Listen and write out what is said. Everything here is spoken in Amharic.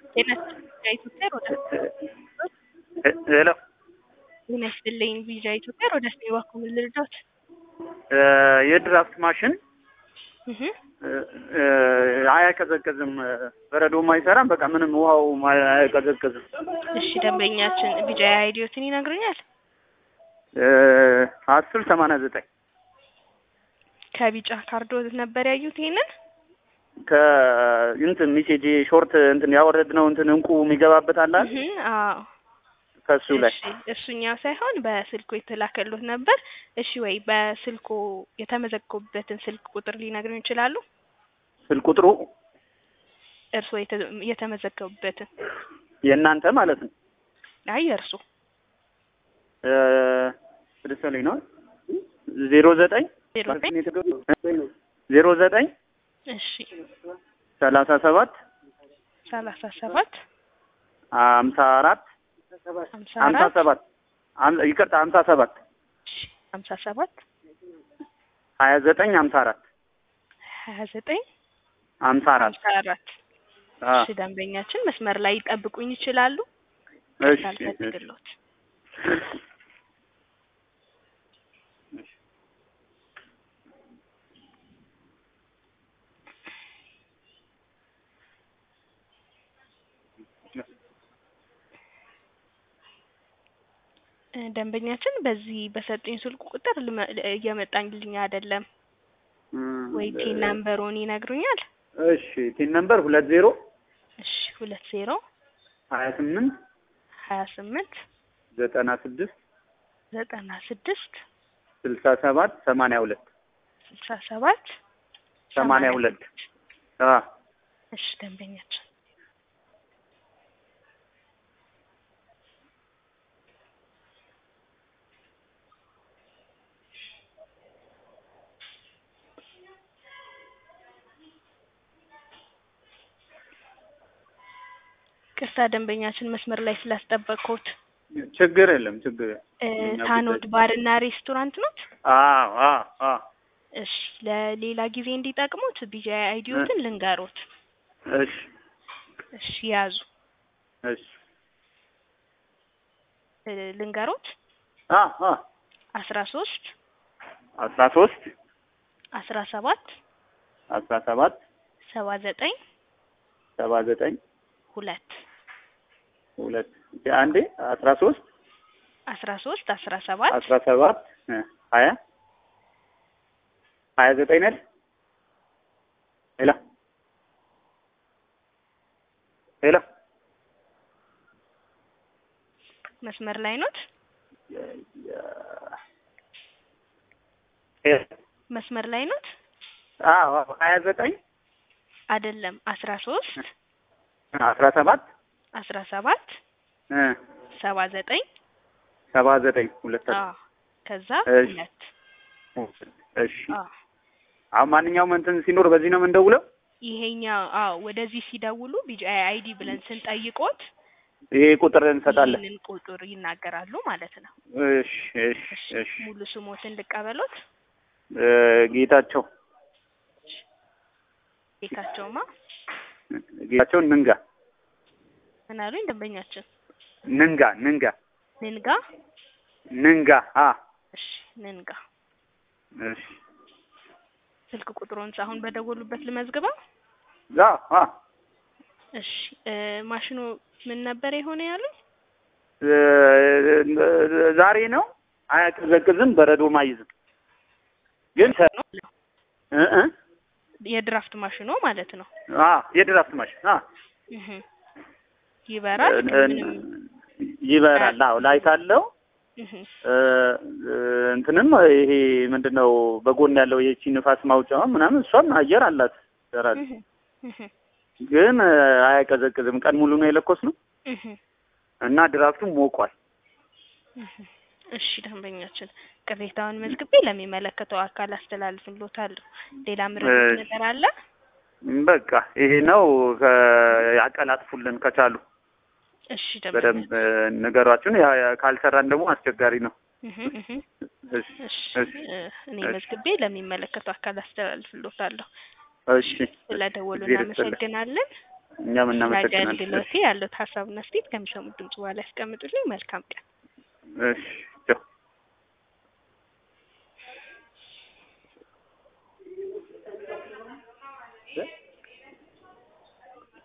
ጤና ኢትዮጵያ ወደ ሄሎ ጤና ይስጥልኝ ቪዛ ኢትዮጵያ ወደ ስኔ እባክዎ ምን ልርዳዎት? የድራፍት ማሽን እህ አያቀዘቅዝም፣ በረዶም አይሰራም። በቃ ምንም ውሃው አያቀዘቅዝም። እሺ ደንበኛችን ቢጫ አይዲዮትን ይነግሩኛል? አስር ሰማንያ ዘጠኝ ከቢጫ ካርዶ ነበር ያዩት ይሄንን? ከእንትን ሚሴጅ ሾርት እንትን ያወረድነው እንትን እንቁ የሚገባበት አለ አይደል? እህ አዎ ከሱ ላይ እሺ እሱኛው ሳይሆን በስልኩ የተላከሉት ነበር። እሺ ወይ በስልኩ የተመዘገቡበትን ስልክ ቁጥር ሊነግሩን ይችላሉ? ስልክ ቁጥሩ እርስዎ የተ- የተመዘገቡበትን የእናንተ ማለት ነው። አይ የእርሱ ስድስት ላይ ነው ዜሮ ዘጠኝ ዜሮ ዘጠኝ ዜሮ ዘጠኝ እሺ ሰላሳ ሰባት ሰላሳ ሰባት ሀምሳ አራት ሀምሳ ሀምሳ አራት ሰባት አም- ይቅርታ ሀምሳ ሰባት እሺ ሀምሳ ሰባት ሀያ ዘጠኝ ሀምሳ አራት ሀያ ዘጠኝ ሀምሳ አራት ሀምሳ አራት እሺ ደንበኛችን መስመር ላይ ይጠብቁኝ ይችላሉ? እሺ ሳልፈልግሎት እ ደንበኛችን በዚህ በሰጡኝ ስልክ ቁጥር ልመ- እየመጣልኝ አይደለም ወይ ቲን ናምበሩን ይነግሩኛል? እሺ ቲን ነምበር ሁለት ዜሮ እሺ ሁለት ዜሮ ሀያ ስምንት ሀያ ስምንት ዘጠና ስድስት ዘጠና ስድስት ስልሳ ሰባት ሰማንያ ሁለት ስልሳ ሰባት ሰማንያ ሁለት አ እሺ ደንበኛችን ቅርታ ደንበኛችን መስመር ላይ ስላስጠበቅኩት ችግር የለም ችግር የለም። እ እኛ ታኖድ ጉዳይ- ባርና ሬስቶራንት ኖት? አዎ አዎ አዎ እሺ ለሌላ ጊዜ እንዲጠቅሙት ቢጃ አይዲዮትን ልንገሮት። እሺ እሺ ያዙ እሺ እ ልንገሮት አ አ አስራ ሶስት አስራ ሶስት አስራ ሰባት አስራ ሰባት ሰባ ዘጠኝ ሰባ ዘጠኝ ሁለት ሁለት አንዴ አስራ ሶስት አስራ ሶስት አስራ ሰባት አስራ ሰባት እ ሀያ ሀያ ዘጠኝ ነል ሄሎ ሄሎ መስመር ላይ ኖት? ሄሎ መስመር ላይ ኖት? አዎ ሀያ ዘጠኝ አይደለም አስራ ሶስት አስራ ሰባት አስራ ሰባት እ ሰባ ዘጠኝ ሰባ ዘጠኝ ሁለት አዎ ከዛ እሺ። ሁለት እሺ አዎ አሁን ማንኛውም እንትን ሲኖር በዚህ ነው የምንደውለው ይሄኛው አዎ ወደዚህ ሲደውሉ ቢጃ አይዲ ብለን ስንጠይቆት ይሄ ቁጥር እንሰጣለን ይህንን ቁጥር ይናገራሉ ማለት ነው። እሺ እሺ እሺ ሙሉ ስሞትን ልቀበሎት። እ ጌታቸው ቤታቸውማ ጌታቸው ንንጋ ምን አሉኝ ደንበኛችን? ንንጋ ንንጋ ንንጋ ንንጋ አ እሺ ንንጋ እሺ ስልክ ቁጥሩን አሁን በደወሉበት ልመዝግበው። ዛ አ እሺ እ ማሽኑ ምን ነበር የሆነ ያሉኝ? እ ዛሬ ነው አያቀዘቅዝም፣ በረዶም አይዝም። ግን ሰ- እ እ የድራፍት ማሽኑ ማለት ነው። አ የድራፍት ማሽን አ እህ ይበራል እ- ምንም ይበራል። አዎ ላይት አለው። እህ እ እንትንም ይሄ ምንድነው በጎን ያለው የቺ ንፋስ ማውጫዋ ምናምን እሷም አየር አላት ይሰራል። እህ እህ ግን እ አያቀዘቅዝም። ቀን ሙሉ ነው የለኮስ ነው እህ እና ድራፍቱም ሞቋል። እህ እሺ ደንበኛችን ቅሬታውን መዝግቤ ለሚመለከተው አካል አስተላልፍልዎታለሁ። ሌላ ምርት እሺ። ነገር አለ? በቃ ይሄ ነው። ከ- ያቀላጥፉልን ከቻሉ እሺ በደንብ ደንበኛ እ ንገሯችን። ያ ያ ካልሰራን ደግሞ አስቸጋሪ ነው። እህ እህ እሺ እሺ እሺ እ እኔ እሺ። መዝግቤ ለሚመለከተው አካል አስተላልፍልዎታለሁ። እሺ ስለደወሉ እግዜር ይስጥልኝ። እናመሰግናለን። እኛም እናመሰግናለን። አገልግሎቴ ያሉት ሀሳብና አስተያየት ከሚሰሙት ድምጽ በኋላ ያስቀምጡልኝ። መልካም ቀን። እሺ